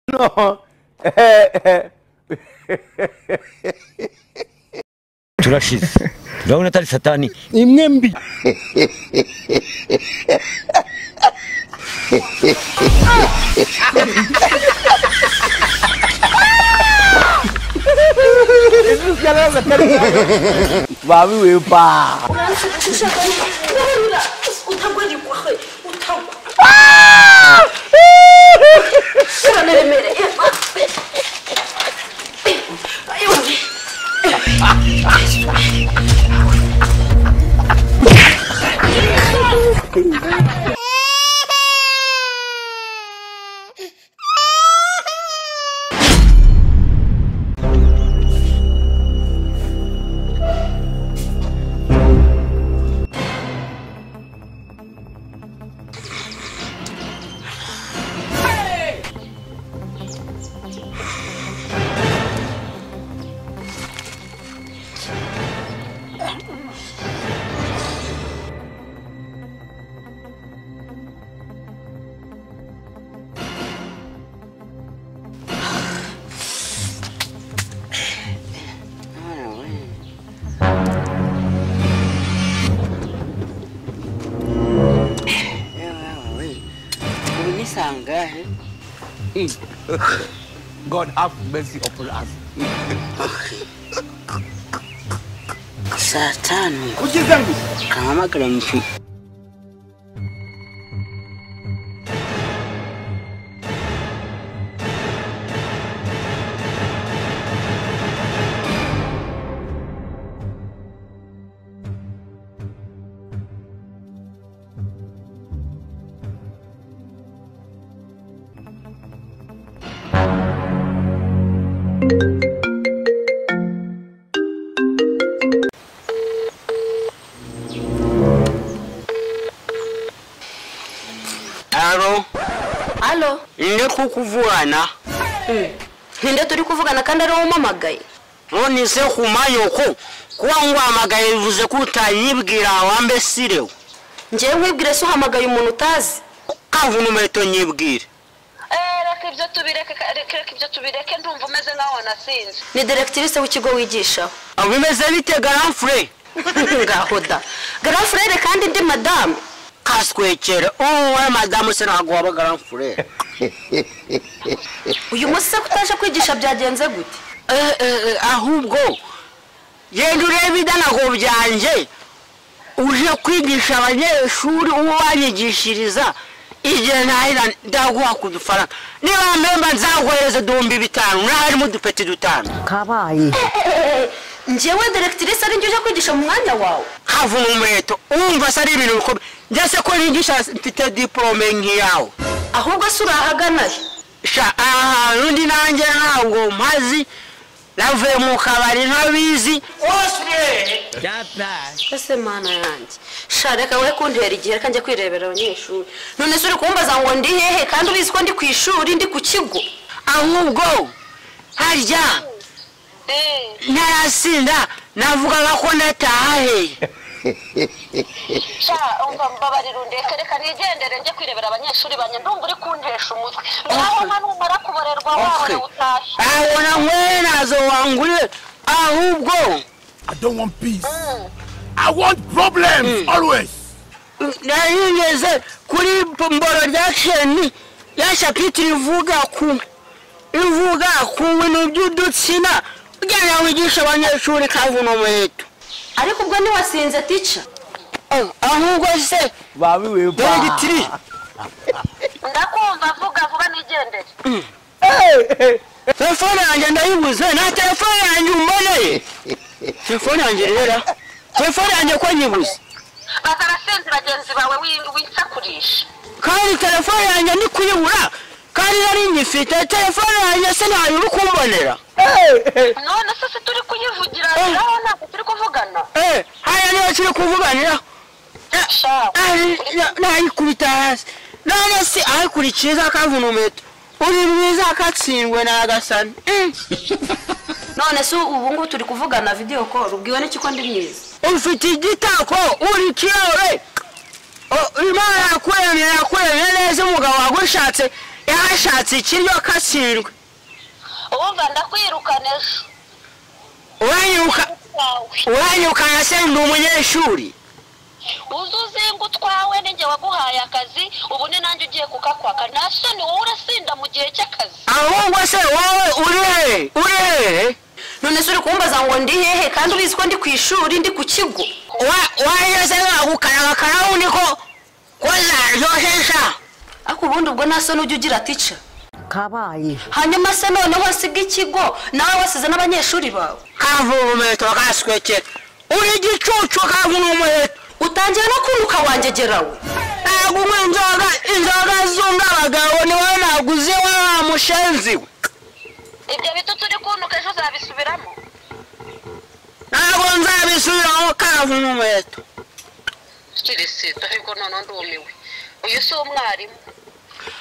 no. Eh, eh. turashize turabona atari satani imwe mbi Babiwe pa. Unisangahe? God have mercy upon us. Saa tano Kuki zangu. kahamagara mtu alo alo ninde kukuvugana ninde turi kuvugana kandi ari wowe umpamagaye none se kumayoko kuba ngwamagaye bivuze ko utayibwira wambe sirewe ngewe nkwibwire se uhamagaye umuntu utazi kavu numeto nyibwire Eh, reka ibyo tubireke reka reka ibyo tubireke ndumva umeze nkaho wanasinze ni direkitirise w'ikigo wigishaho aho bimeze bite garanfure ngaho da garafurere kandi ndi madamu kaswekere uwe madamu se ntabwo waba garanfure uyu munsi se kutaje kwigisha byagenze gute ahubwo genda urebe idanago byanjye uje kwigisha abanyeshuri uwo wanyigishiriza igihe ntahira ndaguha ku dufaranga niba mpemba nzaguhereza ibihumbi bitanu naho harimo udupeti dutanu kabaye ngewe direkitirise ari njye uje kwigisha mu mwanya wawe havuna umuheto wumva se ari ibintu bikomeye ndetse ko nigisha mfite diporome nk'iyawe ahubwo se urahagana he sha ahantu ndi nanjye ntabwo mpazi navuye mu kabari ntabizi ese mana yanjye sha reka we kuntera igihe reka njya kwirebera abanyeshuri none se uri kumbaza ngo ndi hehe kandi ubizi ko ndi ku ishuri ndi ku kigo ahubwo harya eh ntarasinda navugaga ko ndatahe sha umva mbabarira undeke reka nigendere njye kwirebera abanyeshuri banjye ndumva uri kuntesha umutwe naho nta numara kuborerwa wawe Okay. utashye abona nkwe nazo wangurire ahubwo i don't want peace i want problems always narigeze kuri mboro ryakeni ya shapitire ivuga ku ivuga ku bintu by'udutsina ugenda wigisha abanyeshuri kavuna umuheto ariko ubwo ntiwasinze tica Oh, ahubwo se Babiwe pa. dogitiri ndakumva vuga vuga nigendere telefone yanjye ndayibuze na telefone yanjye umboneye telefone yanjye rero telefone yanjye ko nyibuze baza arasinze bagenzi bawe wi- wisakurisha kandi telefone yanjye ndi kuyibura kandi nari nyifite telefone yanjye se ntayo uri kumbonera none se se turi kuyivugiraniraho ntabwo turi kuvugana eh hariya niyo turi kuvuganira sha Ari- na- nayikubita hasi none se ayikurikiza akavuna umuheto uri mwiza akatsindwe n'agasani Eh. none se ubu ngubu turi kuvugana videwo koru ubwiwe n'iki ko ndi mwiza ufite igitako uri kiyobe O- imana yakuremye yakuremye neza umugabo wagushatse yashatse ikiryo kasindwe wumva ndakwirukana ejo uwanyuka utwawe uwanyuka nka se ndi umunyeshuri uzi uzinga utwawe ninjye waguhaye akazi ubu ni nanjye ugiye kukakwaka nta soni wowe urasinda mu gihe cy'akazi ahubwo se wowe uri hehe uri hehe none se uri kumbaza ngo ndi hehe kandi ubizi ko ndi ku ishuri ndi ku kigo wanyuze wagukarabakara undi ko ko zaryoshesha ariko ubundi ubwo nta soni ujya ugira tica kabaye hanyuma se noneho wasiga ikigo nawe wasize n'abanyeshuri bawe kava umuheto kaswekera uri igicucu kava umuheto utangira no kunduka wangegerawe ntabwo unywa inzoga inzoga zunga abagabo ni wowe naguze wa wa mushenzi we ibyo bitutsi uri kuntuka ejo uzabisubiramo ntabwo nzabisubiramo kava umuheto kirisita ariko noneho ndumiwe uyu si umwarimu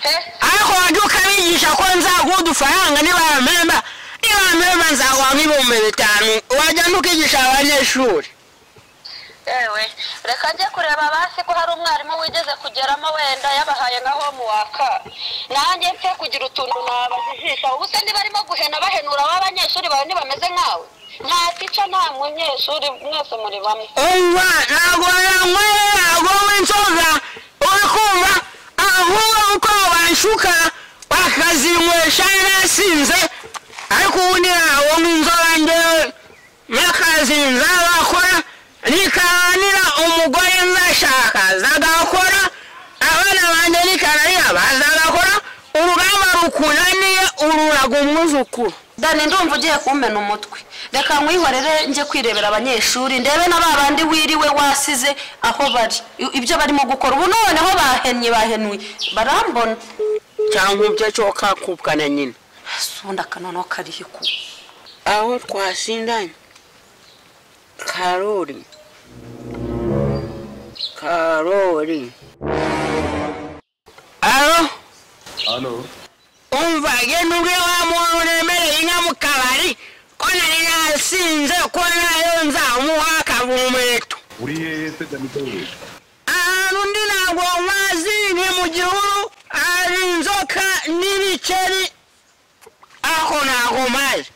he ariko wajya ukabigisha ko nzaguha udufaranga nibamemba nibamemba nzaguha nk'ibihumbi bitanu wajya ntukigisha abanyeshuri ewe reka njye kureba basi ko hari umwarimu wigeze kugeramo wenda yabahaye nka homu waka nanjye mfe kugira utuntu nabajijisha ubu se niba arimo guhena bahenura w'abanyeshuri bawe ntibameze nkawe nta tica nta munyeshuri mwese muri bamwe umva ntabwo yanyweye ntabwo w'inzoga uri kumva ahubwo uko banshuka bakazinywesha narasinze ariko ubu ni ntabwo nk'inzoga ngewe n'akazi nzabakora nikaranira umugore nzashaka zagakora abana banjye nikaranira bazagakora urugamba rukunaniye ururaga umwuzukuru dani ndumva ugiye kumena umutwe reka nkwihorere njye kwirebera abanyeshuri ndebe na ba bandi wiriwe wasize aho bari I- ibyo barimo gukora ubu noneho bahennye bahenuye barambona cyangwa ibyo cyo kakubwana nyine sundi akanoneho kariho ikuba aho twasindanye karori karori alo Hano. umva genda ubwe wa muntu uremereye inka mu kabari ko nari nasinze ko nayo nzamuha akavumeto uri hehe se danideli ahantu undi ntabwo mazi ni mu gihuru hari inzoka n'ibiceri aho ntabwo mazi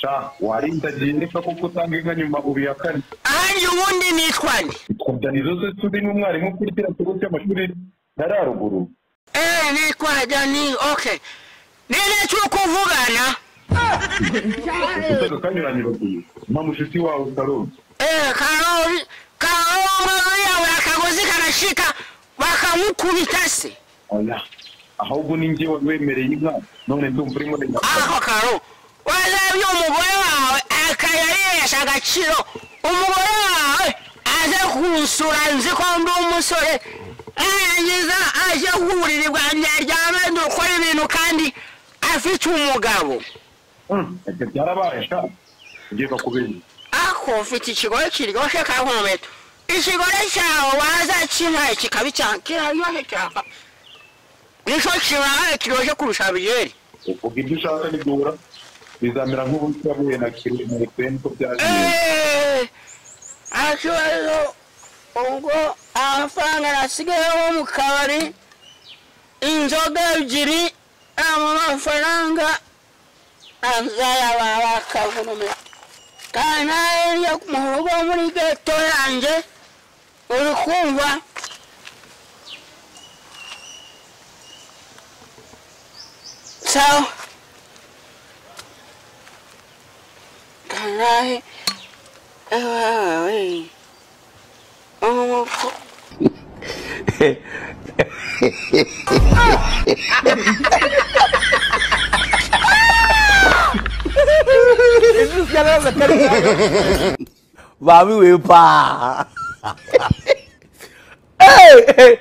ca warindagiye niba kuko utanga inka nyuma ubihakane ahandi ubundi nitwa nde twabyanira se turi n'umwarimu kuri kiriya kigo cy'amashuri yari haruguru Eh, ni kwa jani, okay. Nile tukuvugana. utega kanyuranyura kuyo mpa mushiki wawe karori Eh, Karoli, Karoli yawe akagozi kanashika bakamukubita se. oya ahubwo ni njye wemereye inka none ndumva urimo urengera Ako Karo. Wazabye umugore wawe akayaresha agaciro. Umugore wawe aze kunsura nzi ko ndi umusore. Arangiza aje kuburiri bwanjye aryame dukora ibintu kandi afite umugabo. Mm, ibyo byarabaye sha ugiye kakubera ako mfite ikigore kiryoshye ka nkometo ikigore cyawe waza kimpaye kikaba icyaha kiraryoshye cyane nicyo kibaye kiryoshye kurusha biyeri uvuga ibyo ushaka nibura bizamera nk'ubusabuye na kirumire kwe niko byagiye akibazo ubwo amafaranga nasigayeho mu kabari inzoga ebyiri amafaranga azayabara akavunume kandi nawe njya mu rugo muri geto yanjye uri kumva sawa kandi nawe Ay, oh, Mami Wepa. Hey!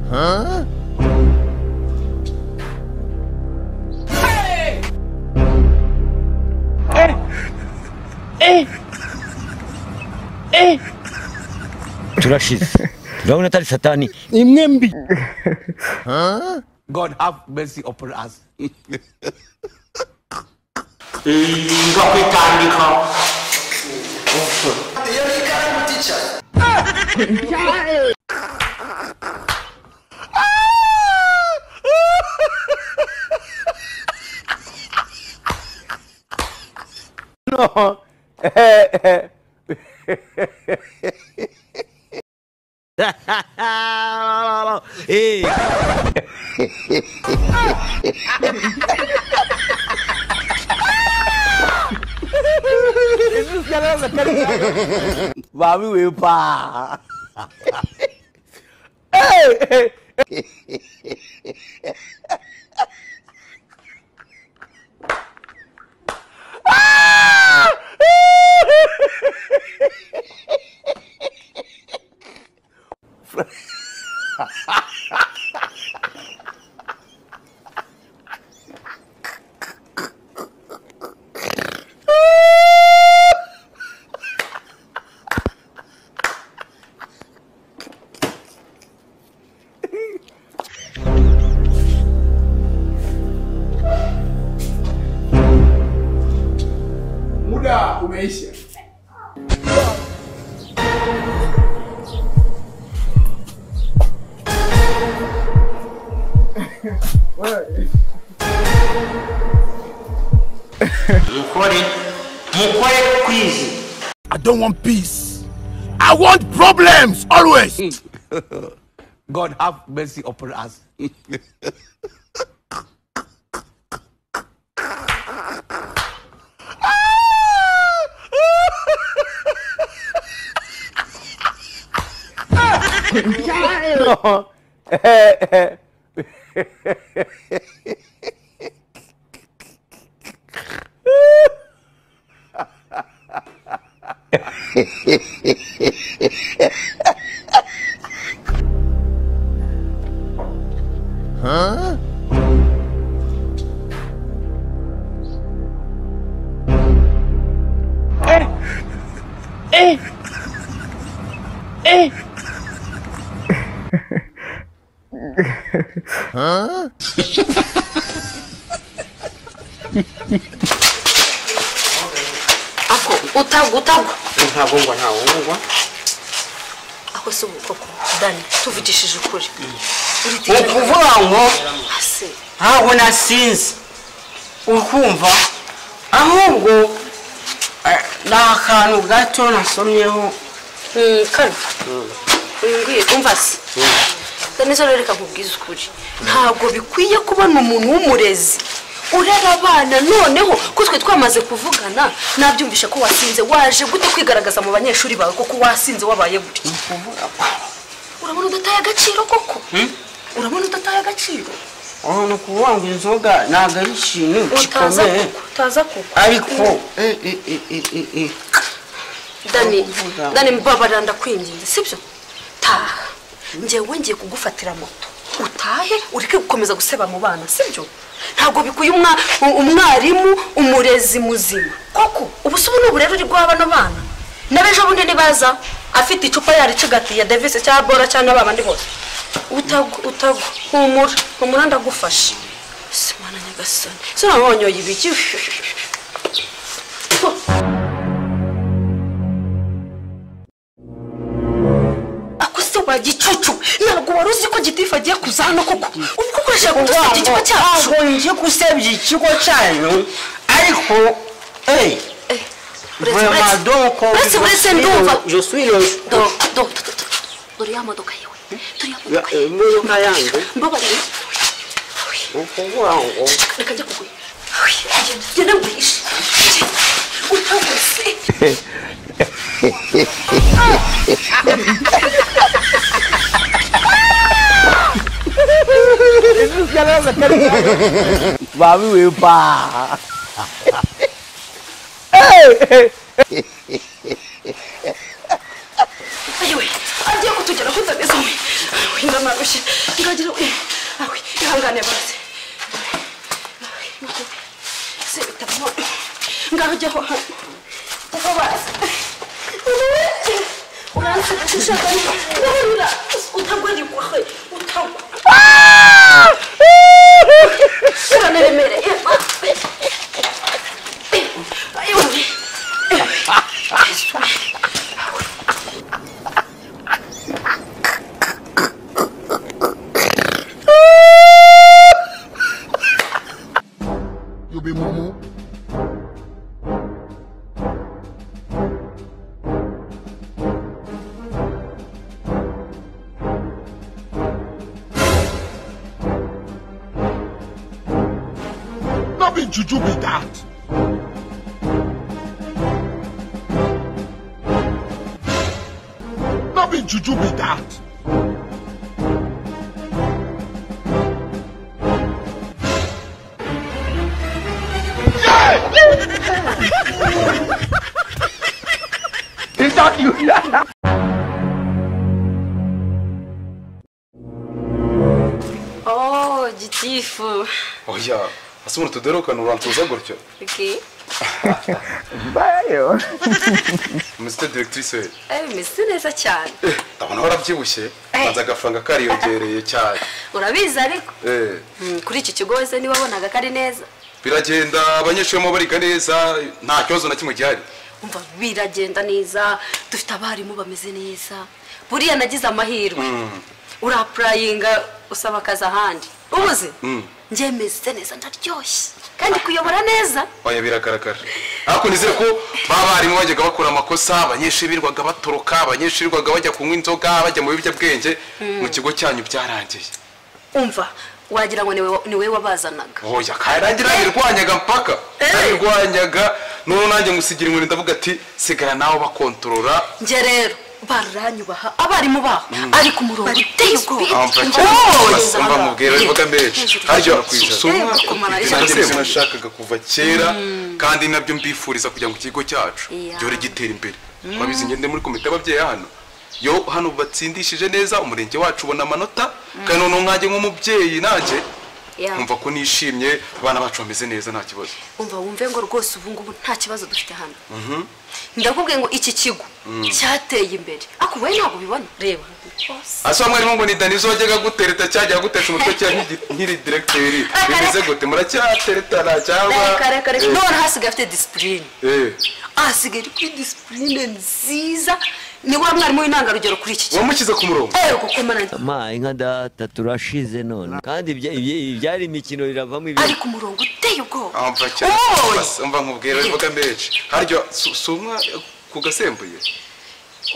Huh? turashize turabona atari satani imwe mbi God have mercy upon us. nza kwitambika no. Eh, eh. Eh. Mami Wepa. hey, hey. Muda umeisha. mukore mukore kwizi I don't want peace. I want problems always. God have mercy upon us. no. Eh, eh. ako utagwa utagwa ntabwo ngwa ntabwo ngwa ako si ubukoko dani tuvugishije ukuri ni ukuvuga ngo ase ntabwo nasinze ukumva ahubwo eh, ni akantu gato nasomyeho kano wimbwiye umva se nizere reka nkubwize ukuri ntabwo bikwiye kubona umuntu w'umurezi urera abana noneho ko twe twamaze kuvugana nabyumvisha ko wasinze waje gute kwigaragaza mu banyeshuri bawe koko wasinze wabaye gutya urabona udataye agaciro koko urabona udataye agaciro aho ni ukuvuga ngo inzoga ntabwo ari ikintu utaza gikomeye kuko utaza kuko ariko eh, eh, eh, eh, eh, eh. dani Uvuga. dani mbabarira ndakwinginze sibyo taha njyewe ngiye kugufatira moto utahe ureke gukomeza guseba mu bana sibyo ntabwo bikuye umwa- u- umwarimu umurezi muzima koko ubusubu ni uburere uri guha bano bana n'abejo bundi ntibaza afite icupa yaricigatiye devise cyangwa bora cyangwa babandi bose utagwa utagwa humura humura ndagufasha simana nyagasani sinabonyoye ibiki akuse wa gicucu ntabwo wari uzi ko gitifu agiye kuza hano koko ubwo ukoresheje kudusebya ikigo cyacu ntabwo ngiye gusebya ikigo cyanyu ariko eh, Eh, uretse vraiment uretse donc uretse je uretse suis le- ndumva je suis le- do do do- do- do- dore ya modoka yewe dore ya Ya, modoka eh, yewe imodoka yanjye mbabarira ni ukuvuga ngo reka njya kuguha Awi, genda- genda nguhishe utagose Mami Wepa. ayiwe agiye kutugera kutameze mwe ayiwe ndamarushye ngagira we ayiwe ihangane bose se bitabamo ngaho jyaho hano kuva bazi uranzi ushaka guhurira utagwa rigwahe utagwa shirane remereye ayoni You be mumu. No be juju be that. No be juju be that. It's not you. oh gitifu oya ese umuntu tuderukana urantuza gutyo okay bayo muzite directrice we eh misi neza cyane ndabona warabyibushye banza agafaranga kariyongereye cyane urabizi ariko Eh, Mm, kuri iki kigo wese niba wabonaga kari neza biragenda abanyeshuri barimo bariga neza nta kibazo na kimwe gihari umva biragenda neza dufite abarimu bameze neza buriya nagize amahirwe urapurayinga usaba akazi ahandi ubuze njye meze neza ndaryoshye kandi kuyobora neza oya biragaragara ariko nizere ko ba barimu bajyaga bakora amakosa abanyeshuri birirwaga batoroka abanyeshuri birirwaga bajya kunywa inzoga bajya mu biyobyabwenge mu kigo cyanyu byarangiye umva wagira ngo ni we- ni wowe wabazanaga oya karangira nabirwanyaga mpaka Eh. nabirwanyaga n'ubu nanjye ngusigira inkoni ndavuga ati sigara nawe bakontorora njye rero baranyubaha abarimu baho ari ku murongo uteye ubwoba mba mubwira imboga menshi harya Eh, bakumara ari nanjye cyane. nashakaga kuva kera kandi nabyo mbifuriza kugira ngo ikigo cyacu Iya. gihore gitera imbere babizi ngende muri komite y'ababyeyi hano yo hano batsindishije neza umurenge wacu ubona amanota kandi noneho nkanjye nk'umubyeyi nanjye Yeah. nkumva ko nishimye abana bacu bameze neza nta kibazo umva wumve ngo rwose ubu ngubu nta kibazo dufite hano ndakubwiye ngo iki kigo cyateye imbere ariko wowe ntabwo ubibona reba asa mwarimu ngo ni danizo wajyaga gutereta cyajyaga gutesha umutwe cyangwa nk'igi- nk'iri direkiteri bimeze gute muracyateretana cyangwa Eh, none hasigaye afite disipurine eh. ahasigaye ari kuri disipurine nziza ni wa mwarimu w'intangarugero kuri iki kigo wamushyize ku murongo ego komana ma inka data turashize none kandi ibya- ibya- ibyari imikino biravamo ari ibintu ku murongo uteye ubwoba Ah, mva cyane Oy! Bas- mva nkubwira imboga menshi haryo si si umwa ku gasembuye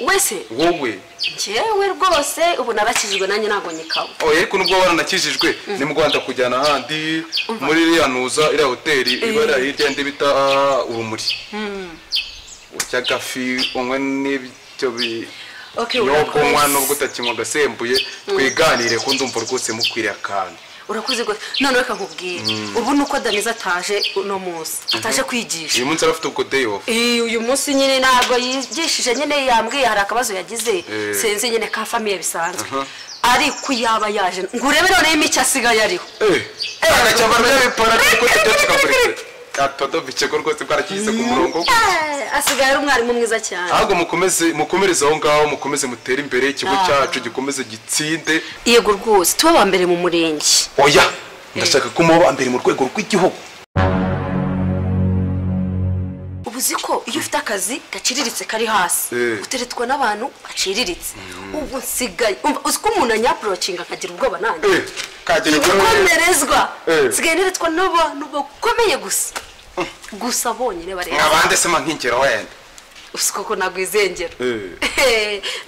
wese wowe njyewe rwose ubu narakijijwe nanjye ntabwo nyikaba oya ariko nubwo waranakijijwe ni mu rwanda kujyana ahandi muri iriya ntuza iriya hoteli ibara hirya ndi bita ah, urumuri urya agafi unywe n'ibyo bi- Okay, binyobwa urakoze. unywa nubwo utakinywa agasembuye twiganire ko nzumva rwose mukwiriye akantu urakoze rwose none reka nkubwire ubu ni uko daniza ataje uno munsi ataje kwigisha uyu munsi arafite ubwo day off Iyi, uyu munsi nyine ntabwo yigishije nyine yambwiye hari akabazo yagize Eh. sinzi nyine ka famiye bisanzwe ariko yaba yaje ngo urebe noneho imicyo asigaye ariho atodobicego rwose bwarakiyise ku murongo Eh, asigaye ari umwarimu mwiza cyane ahubwo mukomeze mukomereze aho ngaho mukomeze mutere imbere ikigo Ah. cyacu gikomeze gitsinde yego rwose tuba aba mbere mu murenge oya ndashaka ko muba mbere mu rwego rw'igihugu ubu uzi ko iyo ufite akazi gaciriritse kari hasi Eh. uteretwa n'abantu baciriritse ubu nsigaye umva, uzi ko umuntu anyapurocinga akagira ubwoba nanjye Eh, kagira ngo- gukomerezwa Eh. nsigaye neretwa n'abantu bakomeye gusa gusa bonyine bareba mwabande se mankingero wenda usiko ko ntabwo izengera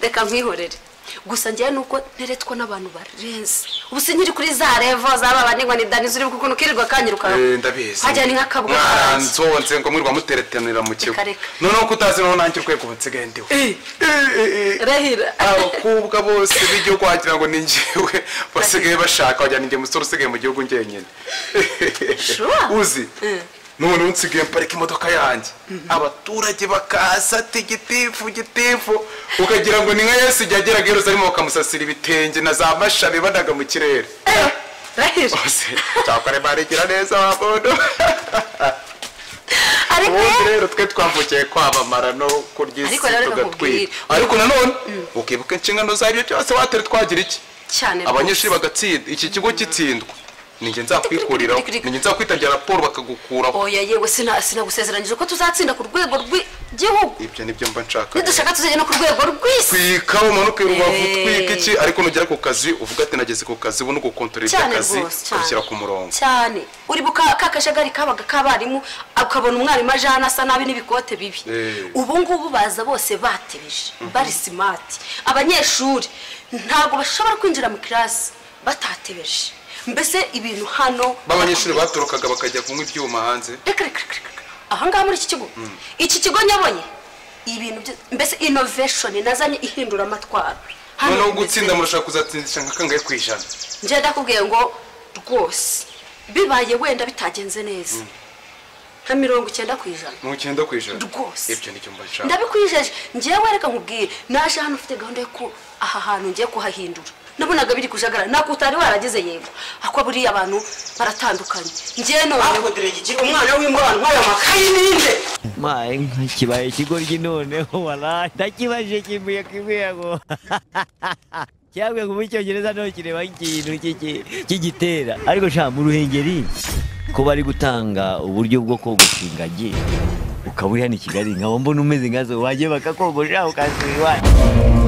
reka nkwihorere gusa njyewe nuko nteretwa n'abantu barenze ubu sinyiri kuri za revo zaba banigwa ni dani zuri kuko nukirirwa kanyiruka Eh, ndabizi hajya ni nk'akabwa kanjye mwaranzonze ngo mwirwa muteretanira mu kigo Reka, reka. noneho kutazi naho nanjye urwego nsigaye ndiwe rehira abakobwa bose b'igihugu wagira ngo ni njyewe basigaye bashaka wagira ngo njye musore usigaye mu gihugu njyenyine Sure. uzi none unsigaye mparika imodoka yanjye abaturage bakaza ati gitifu gitifu ukagira ngo ni nka yesu igihe ageraga i yerusalemu bakamusasira ibitenge na za mashabi banaga mu kirere rehira cyakora imana igira neza wa muntu ariko ubundi ye- rero twe twambukiye kwabamara no kurya isi Ariko rero tugatwika nakubwira. ariko nanone ukibuka inshingano zabyo byose watari twagira iki cyane rwose. abanyeshuri bagatsinda iki kigo gitsindwa ninjye nzakwikuriraho ninjye nzakwitabya raporo bakagukuraho oya yewe sina- sinagusezeranyije ko tuzatsinda ku rwego rw'igihugu ibyo nibyo mba nshaka nidushaka tuzagera no ku rwego rw'isi twika umanuke rubavu Eh. twika iki ariko nugera ku kazi uvuga ati nageze ku kazi ubu ni ugukontorora cyane iby'akazi rwose ubishyira cyane ku murongo cyane uri buka ka kajagari kabaga k'abarimu ukabona umwarimu aje hano asa nabi n'ibikote bibi Eh. ubu ngubu baza bose batebeje bari simati abanyeshuri ntabwo bashobora kwinjira mu kirasi batatebeje mbese ibintu hano b'abanyeshuri batorokaga bakajya kunywa ibyuma hanze reka reka reka reka ahangaha muri iki kigo iki kigo nyabonye ibintu byo- mbese inoveshoni nazanye ihindura amatwara Hano noneho bimeze gutsinda murashaka kuzatsindisha nka kangahe ku ijana njye ndakubwiye ngo rwose bibaye wenda bitagenze neza nka mirongo icyenda ku ijana ni icyenda ku ijana Rwose. ibyo nicyo mba nshaka ndabikwijeje ngewe reka nkubwire naje hano ufite gahunda yo ku aha hantu ngiye kuhahindura nabonaga biri kujagara nako utari warageze yego ako buriya abantu baratandukanye ngewe noneho bakoderagigira umwana w'imbwa ntwaye amakayi n'inde ma inka kibaye ikigoryi noneho waraye ndakibajije kimbuye kimbuye ngo cyangwa ngo mu cyongereza nto kireba ikintu cy'iki- cy'igitera ariko sha mu ruhengeri ko bari gutanga uburyo bwo kogosha ingagi ukaba uri hano i kigali nkaba mbona umeze nkazo wagiye bakakogosha ukasubira iwanyu